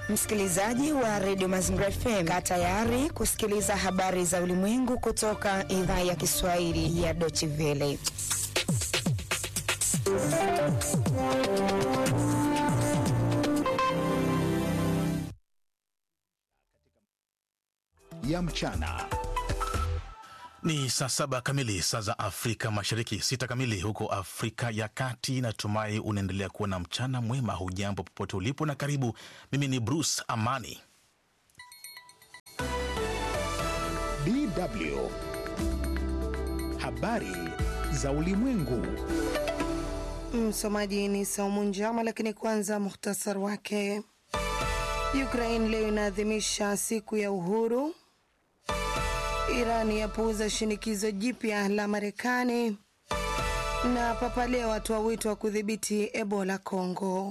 Msikilizaji wa redio Mazingira FM, kaa tayari kusikiliza habari za ulimwengu kutoka idhaa ya Kiswahili ya Deutsche Welle. ya mchana. Ni saa saba kamili saa za Afrika Mashariki, sita kamili huko Afrika ya Kati. Natumai unaendelea kuwa na mchana mwema. Hujambo popote ulipo na karibu. Mimi ni Bruce Amani. DW habari za ulimwengu. Msomaji ni Saumu Njama, lakini kwanza muhtasari wake. Ukraine leo inaadhimisha siku ya uhuru. Iran yapuuza shinikizo jipya la Marekani, na Papa Leo atoa wito wa kudhibiti Ebola Kongo.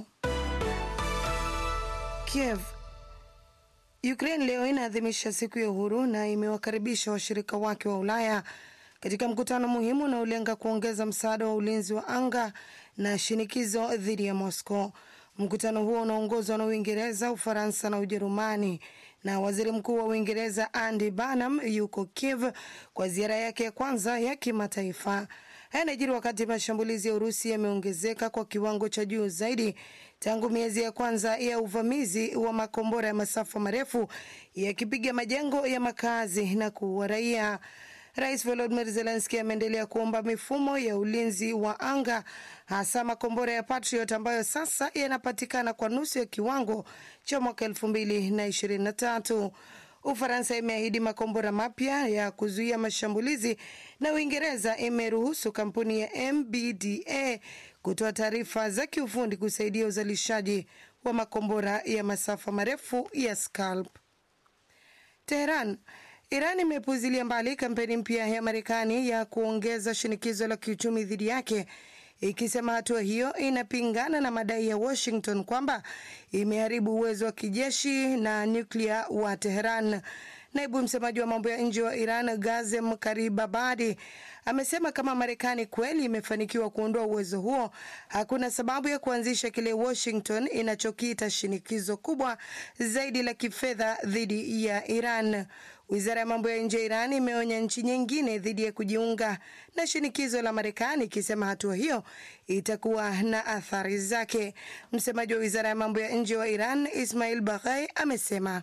Kiev. Ukraine leo inaadhimisha siku ya uhuru na imewakaribisha washirika wake wa Ulaya katika mkutano muhimu unaolenga kuongeza msaada wa ulinzi wa anga na shinikizo dhidi ya Moscow. Mkutano huo unaongozwa na Uingereza, Ufaransa na Ujerumani, na waziri mkuu wa Uingereza Andy Burnham yuko Kiev kwa ziara yake ya kwanza ya kimataifa. Haya yanajiri wakati mashambulizi ya Urusi yameongezeka kwa kiwango cha juu zaidi tangu miezi ya kwanza ya uvamizi wa makombora ya masafa marefu yakipiga majengo ya makazi na kuua raia. Rais Volodymyr Zelensky ameendelea kuomba mifumo ya ulinzi wa anga hasa makombora ya Patriot ambayo sasa yanapatikana kwa nusu ya kiwango cha mwaka elfu mbili na ishirini na tatu. Ufaransa imeahidi makombora mapya ya kuzuia mashambulizi na Uingereza imeruhusu kampuni ya MBDA kutoa taarifa za kiufundi kusaidia uzalishaji wa makombora ya masafa marefu ya Scalp. Teheran Iran imepuzilia mbali kampeni mpya ya Marekani ya kuongeza shinikizo la kiuchumi dhidi yake ikisema hatua hiyo inapingana na madai ya Washington kwamba imeharibu uwezo wa kijeshi na nyuklia wa Teheran. Naibu msemaji wa mambo ya nje wa Iran Gazem Karibabadi amesema kama Marekani kweli imefanikiwa kuondoa uwezo huo, hakuna sababu ya kuanzisha kile Washington inachokiita shinikizo kubwa zaidi la kifedha dhidi ya Iran. Wizara ya mambo ya nje ya Iran imeonya nchi nyingine dhidi ya kujiunga na shinikizo la Marekani, ikisema hatua hiyo itakuwa na athari zake. Msemaji wa wizara ya mambo ya nje wa Iran Ismail Baghai amesema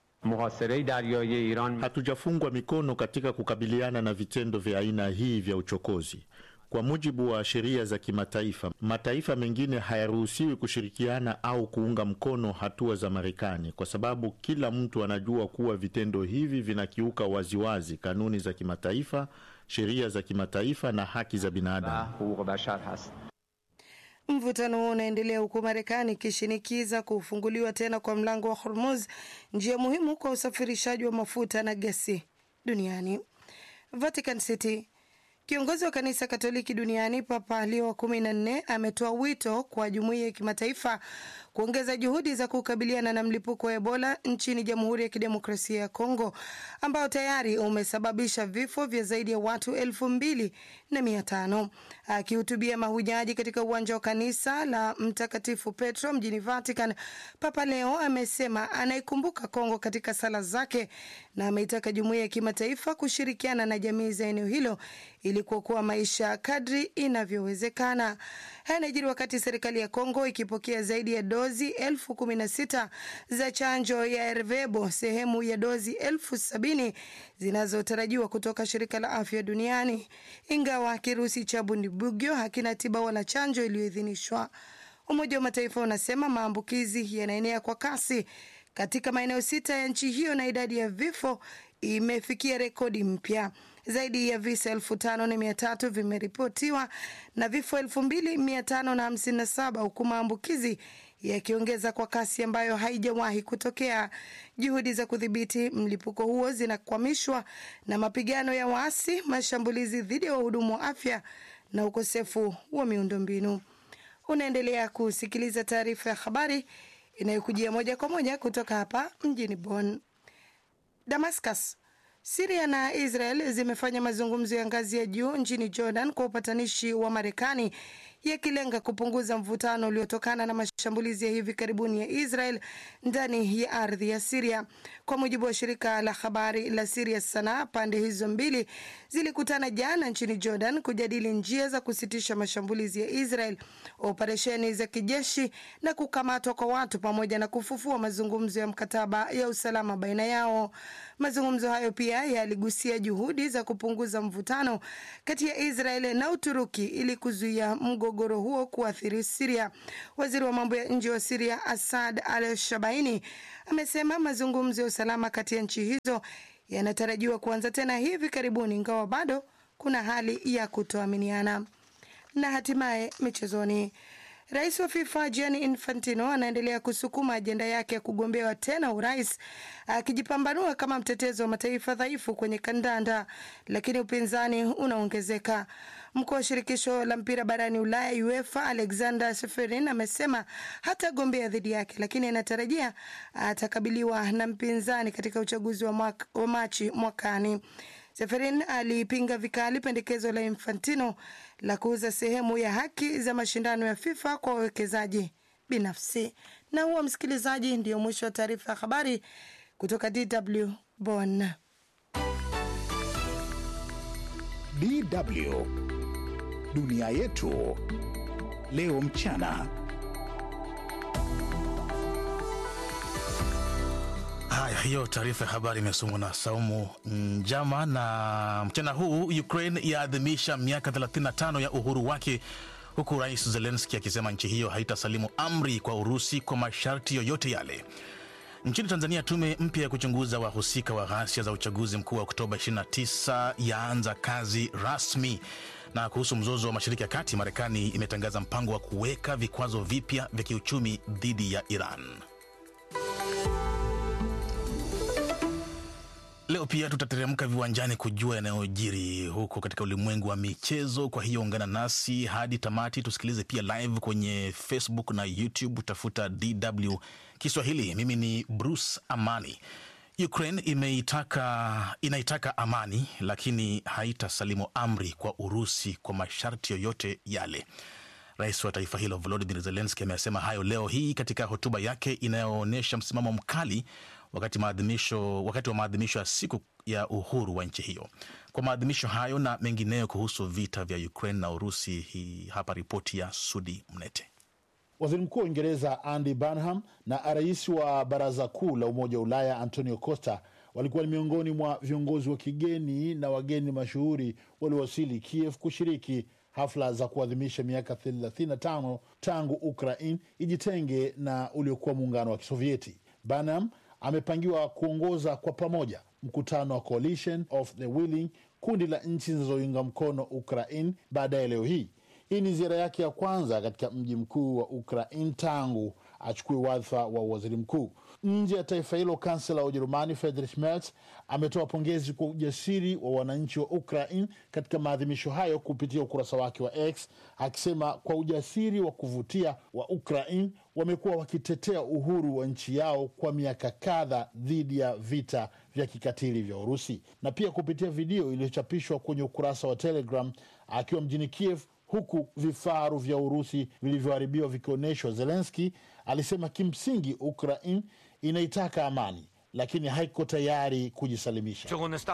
Hatujafungwa mikono katika kukabiliana na vitendo vya aina hii vya uchokozi. Kwa mujibu wa sheria za kimataifa, mataifa mengine hayaruhusiwi kushirikiana au kuunga mkono hatua za Marekani kwa sababu kila mtu anajua kuwa vitendo hivi vinakiuka waziwazi kanuni za kimataifa, sheria za kimataifa na haki za binadamu. Mvutano huo unaendelea huku Marekani ikishinikiza kufunguliwa tena kwa mlango wa Hormuz, njia muhimu kwa usafirishaji wa mafuta na gesi duniani. Vatican City. Kiongozi wa kanisa Katoliki duniani Papa Leo wa kumi na nne ametoa wito kwa jumuiya ya kimataifa kuongeza juhudi za kukabiliana na mlipuko wa Ebola nchini Jamhuri ya Kidemokrasia ya Kongo ambao tayari umesababisha vifo vya zaidi ya watu elfu mbili na mia tano. Akihutubia mahujaji katika uwanja wa kanisa la Mtakatifu Petro mjini Vatican, Papa Leo amesema anaikumbuka Kongo katika sala zake na ameitaka jumuiya ya kimataifa kushirikiana na jamii za eneo hilo ili kuokoa maisha kadri inavyowezekana. Haya yanajiri wakati serikali ya Kongo ikipokea zaidi ya dozi elfu kumi na sita za chanjo ya Ervebo, sehemu ya dozi elfu sabini zinazotarajiwa kutoka shirika la afya duniani, ingawa kirusi cha Bundibugyo hakina tiba wala chanjo iliyoidhinishwa. Umoja wa Mataifa unasema maambukizi yanaenea kwa kasi katika maeneo sita ya nchi hiyo na idadi ya vifo imefikia rekodi mpya. Zaidi ya visa elfu tano na mia tatu vimeripotiwa na vifo elfu mbili mia tano na hamsini na saba huku maambukizi yakiongeza kwa kasi ambayo haijawahi kutokea. Juhudi za kudhibiti mlipuko huo zinakwamishwa na mapigano ya waasi, mashambulizi dhidi ya wahudumu wa afya na ukosefu wa miundombinu. Unaendelea kusikiliza taarifa ya habari inayokujia moja kwa moja kutoka hapa mjini Bonn. Damascus. Siria na Israel zimefanya mazungumzo ya ngazi ya juu nchini Jordan kwa upatanishi wa Marekani yakilenga kupunguza mvutano uliotokana na mashambulizi ya hivi karibuni ya Israel ndani ya ardhi ya Siria. Kwa mujibu wa shirika la habari la Siria Sanaa, pande hizo mbili zilikutana jana nchini Jordan kujadili njia za kusitisha mashambulizi ya Israel, operesheni za kijeshi na kukamatwa kwa watu pamoja na kufufua mazungumzo ya mkataba ya usalama baina yao. Mazungumzo hayo pia yaligusia juhudi za kupunguza mvutano kati ya Israel na Uturuki ili kuzuia mgogoro huo kuathiri Siria. Waziri wa mambo ya nje wa Siria Asad Al Shabaini amesema mazungumzo ya usalama kati ya nchi hizo yanatarajiwa kuanza tena hivi karibuni, ingawa bado kuna hali ya kutoaminiana. Na hatimaye michezoni. Rais wa FIFA Gianni Infantino anaendelea kusukuma ajenda yake ya kugombewa tena urais, akijipambanua kama mtetezi wa mataifa dhaifu kwenye kandanda, lakini upinzani unaongezeka. Mkuu wa shirikisho la mpira barani Ulaya UEFA Alexander Seferin amesema hatagombea dhidi yake, lakini anatarajia atakabiliwa na mpinzani katika uchaguzi wa, mwaka, wa Machi mwakani. Seferin alipinga vikali pendekezo la Infantino la kuuza sehemu ya haki za mashindano ya FIFA kwa wawekezaji binafsi. Na huo, msikilizaji, ndio mwisho wa taarifa ya habari kutoka DW Bonn. DW dunia yetu leo mchana. Haya, hiyo taarifa ya habari imesomwa na Saumu Njama. Na mchana huu Ukraine yaadhimisha miaka 35 ya uhuru wake, huku Rais Zelenski akisema nchi hiyo haitasalimu amri kwa Urusi kwa masharti yoyote yale. Nchini Tanzania, tume mpya ya kuchunguza wahusika wa ghasia za uchaguzi mkuu wa Oktoba 29 yaanza kazi rasmi. Na kuhusu mzozo wa Mashariki ya Kati, Marekani imetangaza mpango wa kuweka vikwazo vipya vya kiuchumi dhidi ya Iran. Leo pia tutateremka viwanjani kujua yanayojiri huko katika ulimwengu wa michezo. Kwa hiyo ungana nasi hadi tamati, tusikilize pia live kwenye Facebook na YouTube, tafuta DW Kiswahili. Mimi ni Bruce Amani. Ukraine imeitaka, inaitaka amani lakini haitasalimu amri kwa Urusi kwa masharti yoyote yale. Rais wa taifa hilo Volodymyr Zelensky amesema hayo leo hii katika hotuba yake inayoonyesha msimamo mkali wakati maadhimisho wakati wa maadhimisho ya siku ya uhuru wa nchi hiyo. Kwa maadhimisho hayo na mengineyo kuhusu vita vya Ukraine na Urusi, hii hapa ripoti ya Sudi Mnete. Waziri Mkuu wa Uingereza Andy Burnham na rais wa Baraza Kuu la Umoja wa Ulaya Antonio Costa walikuwa ni miongoni mwa viongozi wa kigeni na wageni mashuhuri waliowasili Kiev kushiriki hafla za kuadhimisha miaka 35 tangu Ukraine ijitenge na uliokuwa muungano wa Kisovieti. Burnham amepangiwa kuongoza kwa pamoja mkutano wa Coalition of the Willing, kundi la nchi zinazounga mkono Ukraine baadaye leo hii. Hii ni ziara yake ya kwanza katika mji mkuu wa Ukraine tangu achukue wadhifa wa waziri mkuu. Nje ya taifa hilo, kansela wa Ujerumani Friedrich Merz ametoa pongezi kwa ujasiri wa wananchi wa Ukraine katika maadhimisho hayo kupitia ukurasa wake wa X, akisema kwa ujasiri wa kuvutia wa Ukraine wamekuwa wakitetea uhuru wa nchi yao kwa miaka kadha dhidi ya vita vya kikatili vya Urusi. Na pia kupitia video iliyochapishwa kwenye ukurasa wa Telegram akiwa mjini Kiev huku vifaru vya Urusi vilivyoharibiwa vikionyeshwa, Zelenski alisema kimsingi Ukraine inaitaka amani lakini haiko tayari kujisalimisha.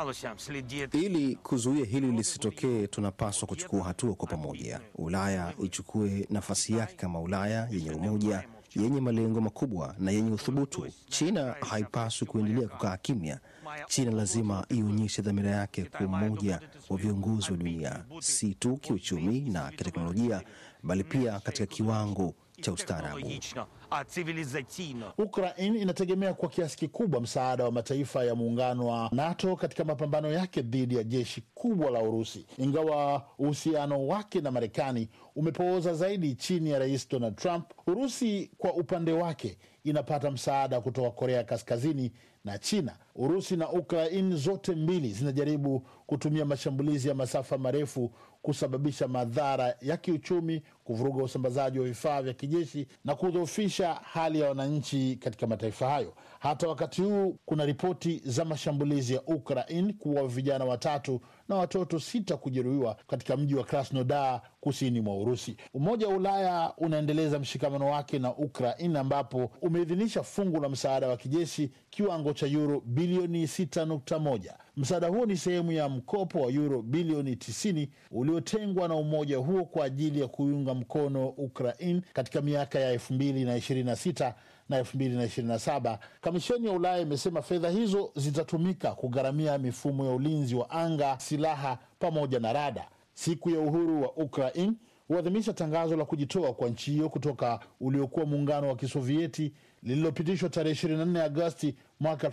Ili kuzuia hili lisitokee, tunapaswa kuchukua hatua kwa pamoja. Ulaya ichukue nafasi yake kama Ulaya yenye umoja, yenye malengo makubwa na yenye uthubutu. China haipaswi kuendelea kukaa kimya. China lazima ionyeshe dhamira yake kwa umoja wa viongozi wa dunia, si tu kiuchumi na kiteknolojia, bali pia katika kiwango cha ustaarabu. Ukraine inategemea kwa kiasi kikubwa msaada wa mataifa ya muungano wa NATO katika mapambano yake dhidi ya jeshi kubwa la Urusi, ingawa uhusiano wake na Marekani umepooza zaidi chini ya Rais Donald Trump. Urusi kwa upande wake inapata msaada kutoka Korea Kaskazini na China. Urusi na Ukraine zote mbili zinajaribu kutumia mashambulizi ya masafa marefu kusababisha madhara ya kiuchumi, kuvuruga usambazaji wa vifaa vya kijeshi na kudhoofisha hali ya wananchi katika mataifa hayo. Hata wakati huu kuna ripoti za mashambulizi ya Ukraine kuwa vijana watatu na watoto sita kujeruhiwa katika mji wa Krasnodar kusini mwa Urusi. Umoja wa Ulaya unaendeleza mshikamano wake na Ukraine ambapo umeidhinisha fungu la msaada wa kijeshi kiwango cha yuro bilioni 6.1. Msaada huo ni sehemu ya mkopo wa yuro bilioni 90 uliotengwa na umoja huo kwa ajili ya kuiunga mkono Ukraine katika miaka ya 2026 na 2027. Kamisheni ya Ulaya imesema fedha hizo zitatumika kugharamia mifumo ya ulinzi wa anga, silaha pamoja na rada. Siku ya uhuru wa Ukraine huadhimisha tangazo la kujitoa kwa nchi hiyo kutoka uliokuwa muungano wa Kisovieti lililopitishwa tarehe 24 Agosti mwaka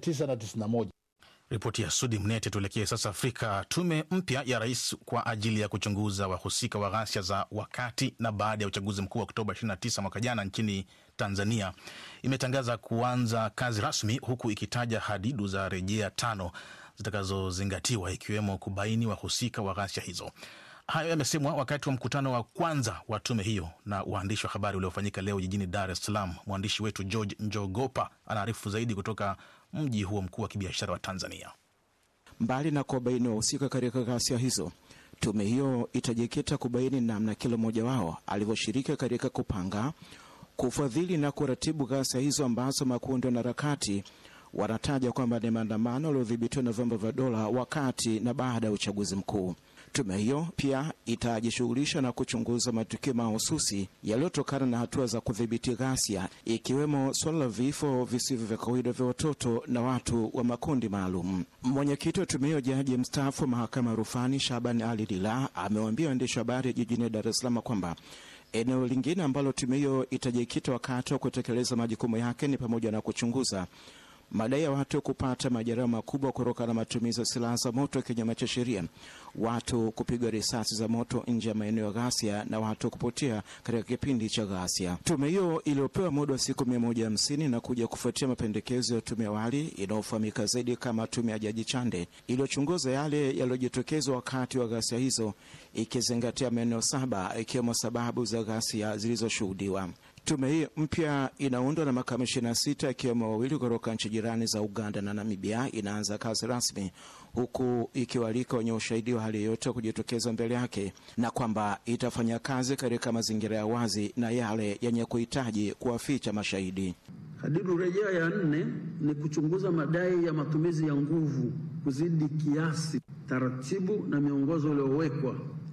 1991. Ripoti ya Sudi Mnete. Tuelekee sasa Afrika. Tume mpya ya rais kwa ajili ya kuchunguza wahusika wa ghasia za wakati na baada ya uchaguzi mkuu wa Oktoba 29 mwaka jana nchini Tanzania imetangaza kuanza kazi rasmi, huku ikitaja hadidu za rejea tano zitakazozingatiwa ikiwemo kubaini wahusika wa ghasia hizo. Hayo yamesemwa wakati wa mkutano wa kwanza wa tume hiyo na waandishi wa habari uliofanyika leo jijini Dar es Salaam. Mwandishi wetu George Njogopa anaarifu zaidi kutoka mji huo mkuu wa kibiashara wa Tanzania. Mbali na kuwabaini wahusika katika ghasia hizo, tume hiyo itajikita kubaini namna kila mmoja wao alivyoshiriki katika kupanga, kufadhili na kuratibu ghasia hizo ambazo makundi ya wanaharakati wanataja kwamba ni maandamano yaliyodhibitiwa na vyombo vya dola wakati na baada ya uchaguzi mkuu. Tume hiyo pia itajishughulisha na kuchunguza matukio mahususi yaliyotokana na hatua za kudhibiti ghasia, ikiwemo suala la vifo visivyo vya kawaida vya watoto na watu wa makundi maalum. Mwenyekiti wa tume hiyo, jaji mstaafu wa mahakama ya rufani Shaban Ali Lila, amewaambia waandishi wa habari jijini Dar es Salaam kwamba eneo lingine ambalo tume hiyo itajikita wakati wa kutekeleza majukumu yake ni pamoja na kuchunguza madai ya watu kupata majeraha makubwa kutokana na matumizi ya silaha za moto kinyume cha sheria, watu kupigwa risasi za moto nje ya maeneo ya ghasia na watu kupotea katika kipindi cha ghasia. Tume hiyo iliyopewa muda wa siku mia moja hamsini na kuja kufuatia mapendekezo ya tume awali inayofahamika zaidi kama tume ya Jaji Chande iliyochunguza yale yaliyojitokeza wakati wa ghasia hizo, ikizingatia maeneo saba ikiwemo sababu za ghasia zilizoshuhudiwa. Tume hii mpya inaundwa na makamishina sita ikiwemo wawili kutoka nchi jirani za Uganda na Namibia. Inaanza kazi rasmi huku ikiwalika wenye ushahidi wa hali yoyote kujitokeza mbele yake, na kwamba itafanya kazi katika mazingira ya wazi na yale yenye kuhitaji kuwaficha mashahidi. Hadidu rejea ya nne ni kuchunguza madai ya matumizi ya nguvu kuzidi kiasi, taratibu na miongozo uliowekwa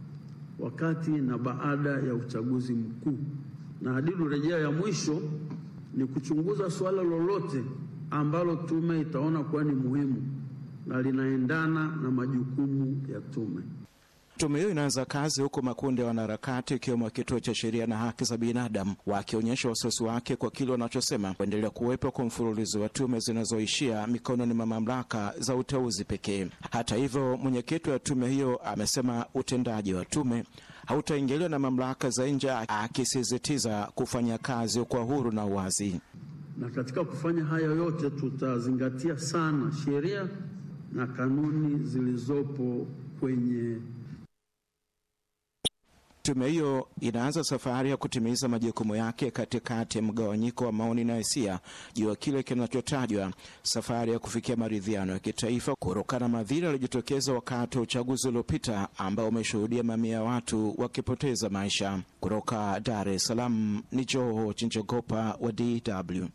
wakati na baada ya uchaguzi mkuu na hadidu rejea ya mwisho ni kuchunguza suala lolote ambalo tume itaona kuwa ni muhimu na linaendana na majukumu ya tume. Tume hiyo inaanza kazi huku makundi ya wanaharakati ikiwemo kituo cha sheria na haki za binadamu wakionyesha wasiwasi wake kwa kile wanachosema kuendelea kuwepo kwa mfululizo wa tume zinazoishia mikononi mwa mamlaka za uteuzi pekee. Hata hivyo, mwenyekiti wa tume hiyo amesema utendaji wa tume hautaingiliwa na mamlaka za nje, akisisitiza kufanya kazi kwa huru na uwazi. Na katika kufanya haya yote, tutazingatia sana sheria na kanuni zilizopo kwenye Tume hiyo inaanza safari ya kutimiza majukumu yake katikati ya mgawanyiko wa maoni na hisia juu ya kile kinachotajwa safari ya kufikia maridhiano ya kitaifa kutokana na madhira yaliyojitokeza wakati wa uchaguzi uliopita ambao umeshuhudia mamia ya watu wakipoteza maisha. Kutoka Dar es Salaam ni Joho Chinjogopa wa DW.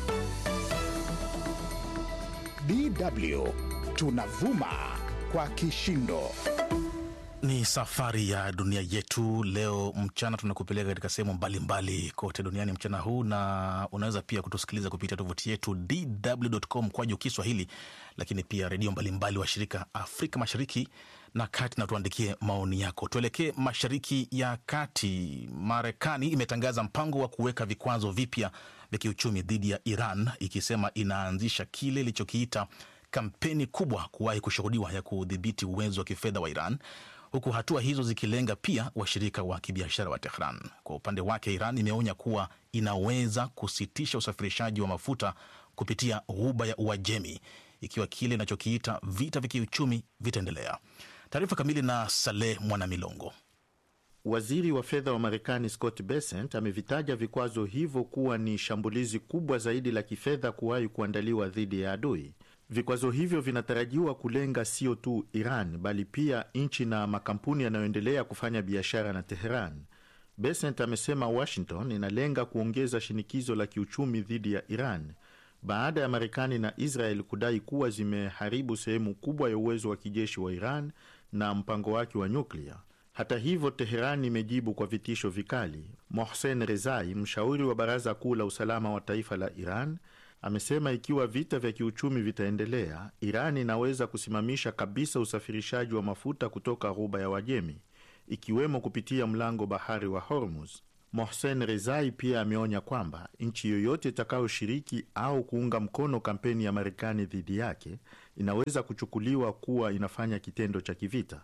DW tunavuma kwa kishindo. Ni safari ya dunia yetu. Leo mchana tunakupeleka katika sehemu mbalimbali kote duniani mchana huu, na unaweza pia kutusikiliza kupitia tovuti yetu dw.com kwaju Kiswahili, lakini pia redio mbalimbali wa shirika Afrika Mashariki na Kati, na tuandikie maoni yako. Tuelekee Mashariki ya Kati. Marekani imetangaza mpango wa kuweka vikwazo vipya vya kiuchumi dhidi ya Iran, ikisema inaanzisha kile ilichokiita kampeni kubwa kuwahi kushuhudiwa ya kudhibiti uwezo wa kifedha wa Iran huku hatua hizo zikilenga pia washirika wa kibiashara wa Tehran. Kwa upande wake, Iran imeonya kuwa inaweza kusitisha usafirishaji wa mafuta kupitia ghuba ya Uajemi ikiwa kile inachokiita vita vya kiuchumi vitaendelea. Taarifa kamili na Saleh Mwanamilongo. Waziri wa fedha wa Marekani Scott Bessent amevitaja vikwazo hivyo kuwa ni shambulizi kubwa zaidi la kifedha kuwahi kuandaliwa dhidi ya adui. Vikwazo hivyo vinatarajiwa kulenga sio tu Iran bali pia nchi na makampuni yanayoendelea kufanya biashara na Teheran. Besent amesema Washington inalenga kuongeza shinikizo la kiuchumi dhidi ya Iran baada ya Marekani na Israel kudai kuwa zimeharibu sehemu kubwa ya uwezo wa kijeshi wa Iran na mpango wake wa nyuklia. Hata hivyo, Teheran imejibu kwa vitisho vikali. Mohsen Rezai, mshauri wa Baraza Kuu la Usalama wa Taifa la Iran, amesema ikiwa vita vya kiuchumi vitaendelea, Iran inaweza kusimamisha kabisa usafirishaji wa mafuta kutoka Ghuba ya Wajemi, ikiwemo kupitia mlango bahari wa Hormuz. Mohsen Rezai pia ameonya kwamba nchi yoyote itakayoshiriki au kuunga mkono kampeni ya Marekani dhidi yake inaweza kuchukuliwa kuwa inafanya kitendo cha kivita.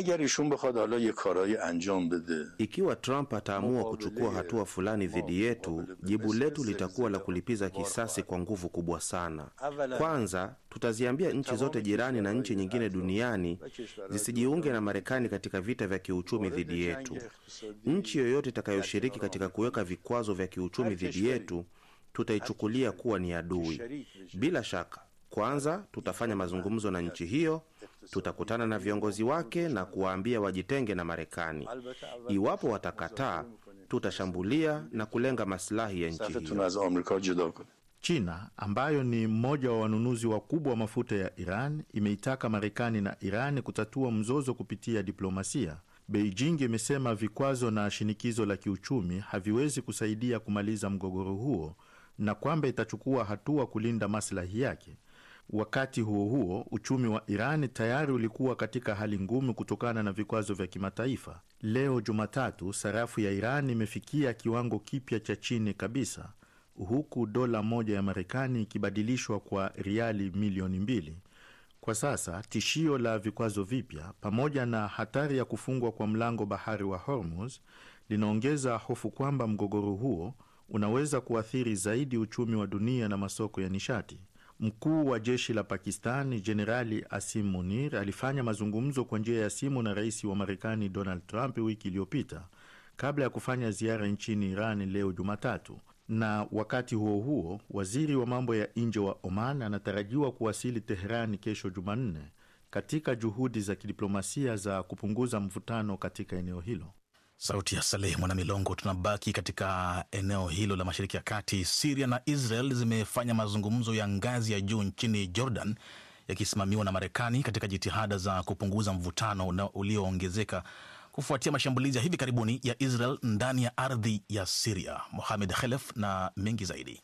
Ikiwa Trump ataamua kuchukua hatua fulani dhidi yetu, jibu letu litakuwa la kulipiza kisasi kwa nguvu kubwa sana. Kwanza, tutaziambia nchi zote jirani na nchi nyingine duniani zisijiunge na Marekani katika vita vya kiuchumi dhidi yetu. Nchi yoyote itakayoshiriki katika kuweka vikwazo vya kiuchumi dhidi yetu, tutaichukulia kuwa ni adui. Bila shaka, kwanza tutafanya mazungumzo na nchi hiyo tutakutana na viongozi wake na kuwaambia wajitenge na Marekani. Iwapo watakataa, tutashambulia na kulenga masilahi ya nchi hiyo. China ambayo ni mmoja wa wanunuzi wakubwa wa mafuta ya Iran imeitaka Marekani na Iran kutatua mzozo kupitia diplomasia. Beijing imesema vikwazo na shinikizo la kiuchumi haviwezi kusaidia kumaliza mgogoro huo na kwamba itachukua hatua kulinda maslahi yake. Wakati huo huo, uchumi wa Iran tayari ulikuwa katika hali ngumu kutokana na vikwazo vya kimataifa. Leo Jumatatu, sarafu ya Iran imefikia kiwango kipya cha chini kabisa, huku dola moja ya Marekani ikibadilishwa kwa riali milioni mbili. Kwa sasa tishio la vikwazo vipya pamoja na hatari ya kufungwa kwa mlango bahari wa Hormuz linaongeza hofu kwamba mgogoro huo unaweza kuathiri zaidi uchumi wa dunia na masoko ya nishati. Mkuu wa jeshi la Pakistan Jenerali Asim Munir alifanya mazungumzo kwa njia ya simu na rais wa Marekani Donald Trump wiki iliyopita kabla ya kufanya ziara nchini Iran leo Jumatatu. Na wakati huo huo, waziri wa mambo ya nje wa Oman anatarajiwa kuwasili Teherani kesho Jumanne katika juhudi za kidiplomasia za kupunguza mvutano katika eneo hilo. Sauti ya Saleh Mwanamilongo. Tunabaki katika eneo hilo la Mashariki ya Kati. Siria na Israel zimefanya mazungumzo ya ngazi ya juu nchini Jordan, yakisimamiwa na Marekani katika jitihada za kupunguza mvutano ulioongezeka kufuatia mashambulizi ya hivi karibuni ya Israel ndani ya ardhi ya Siria. Mohamed Khelef na mengi zaidi.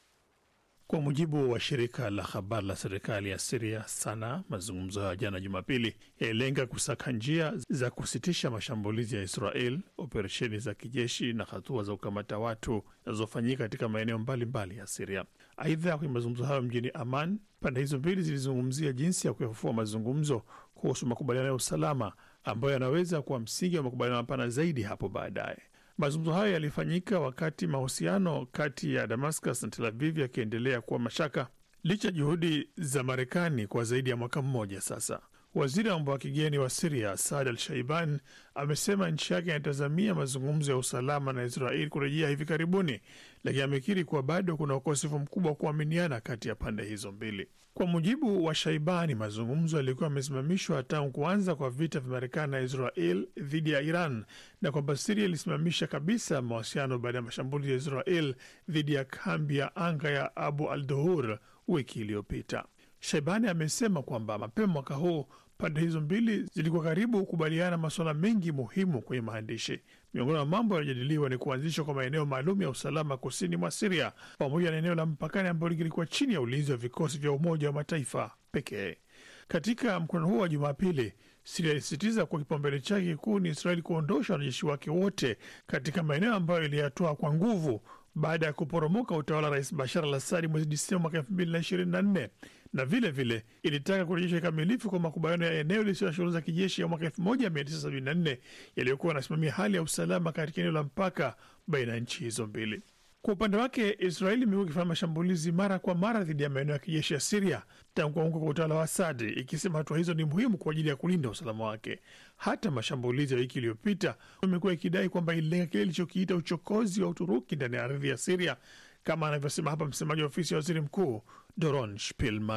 Kwa mujibu wa shirika la habari la serikali ya Siria Sana, mazungumzo hayo jana Jumapili yalilenga kusaka njia za kusitisha mashambulizi ya Israel, operesheni za kijeshi na hatua za kukamata watu zinazofanyika katika maeneo mbalimbali ya Siria. Aidha, kwenye mazungumzo hayo mjini Aman, pande hizo mbili zilizungumzia jinsi ya kuyafufua mazungumzo kuhusu makubaliano ya usalama ambayo yanaweza kuwa msingi wa makubaliano mapana zaidi hapo baadaye. Mazungumzo hayo yalifanyika wakati mahusiano kati ya Damascus na Tel Aviv yakiendelea kuwa mashaka licha juhudi za Marekani kwa zaidi ya mwaka mmoja sasa. Waziri wa mambo ya kigeni wa Siria Saad al Shaiban amesema nchi yake inatazamia mazungumzo ya usalama na Israeli kurejea hivi karibuni, lakini amekiri kuwa bado kuna ukosefu mkubwa wa kuaminiana kati ya pande hizo mbili. Kwa mujibu wa Shaibani, mazungumzo yalikuwa yamesimamishwa tangu kuanza kwa vita vya Marekani na Israel dhidi ya Iran na kwamba Siria ilisimamisha kabisa mawasiliano baada ya mashambulizi ya Israel dhidi ya kambi ya anga ya Abu al Duhur wiki iliyopita. Shaibani amesema kwamba mapema mwaka huu pande hizo mbili zilikuwa karibu kukubaliana masuala mengi muhimu kwenye maandishi. Miongoni mwa mambo yanayojadiliwa ni kuanzishwa kwa maeneo maalum ya usalama kusini mwa Siria pamoja na eneo la mpakani ambalo lilikuwa chini ya ulinzi wa vikosi vya Umoja wa Mataifa pekee. Katika mkutano huo wa Jumapili, Siria ilisisitiza kuwa kipaumbele chake kikuu ni Israeli kuondosha wanajeshi wake wote katika maeneo ambayo iliyatoa kwa nguvu baada ya kuporomoka utawala wa Rais Bashar al Assadi mwezi Disemba mwaka elfu mbili na ishirini na nne na vile vile ilitaka kurejeshwa kikamilifu kwa makubaliano ya eneo lisilo na shughuli za kijeshi ya mwaka elfu moja mia tisa sabini na nne yaliyokuwa yanasimamia hali ya usalama katika eneo la mpaka baina ya nchi hizo mbili. Kwa upande wake, Israeli imekuwa ikifanya mashambulizi mara kwa mara dhidi ya maeneo ya kijeshi ya Siria tangu kuanguka kwa utawala wa Asadi, ikisema hatua hizo ni muhimu kwa ajili ya kulinda usalama wake. Hata mashambulizi ya wiki iliyopita imekuwa ikidai kwamba ililenga kile ilichokiita uchokozi wa Uturuki ndani ya ardhi ya Siria, kama anavyosema hapa msemaji wa ofisi ya waziri mkuu Doron Spilman.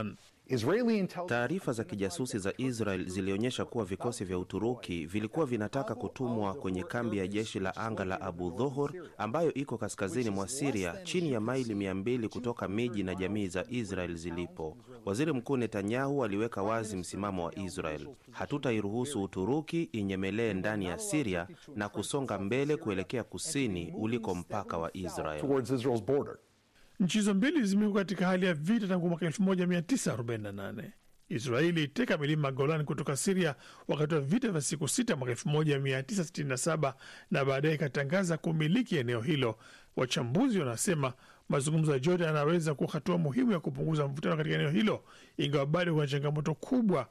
Taarifa za kijasusi za Israel zilionyesha kuwa vikosi vya Uturuki vilikuwa vinataka kutumwa kwenye kambi ya jeshi la anga la Abu Dhohor ambayo iko kaskazini mwa Siria, chini ya maili mia mbili kutoka miji na jamii za Israel zilipo. Waziri Mkuu Netanyahu aliweka wazi msimamo wa Israel: hatutairuhusu Uturuki inyemelee ndani ya Siria na kusonga mbele kuelekea kusini uliko mpaka wa Israel. Nchi hizo mbili zimekuwa katika hali ya vita tangu mwaka 1948. Israeli iteka milima Golan kutoka Siria wakati wa vita vya siku sita mwaka 1967 na baadaye ikatangaza kumiliki eneo hilo. Wachambuzi wanasema mazungumzo ya Jordan yanaweza kuwa hatua muhimu ya kupunguza mvutano katika eneo hilo, ingawa bado kuna changamoto kubwa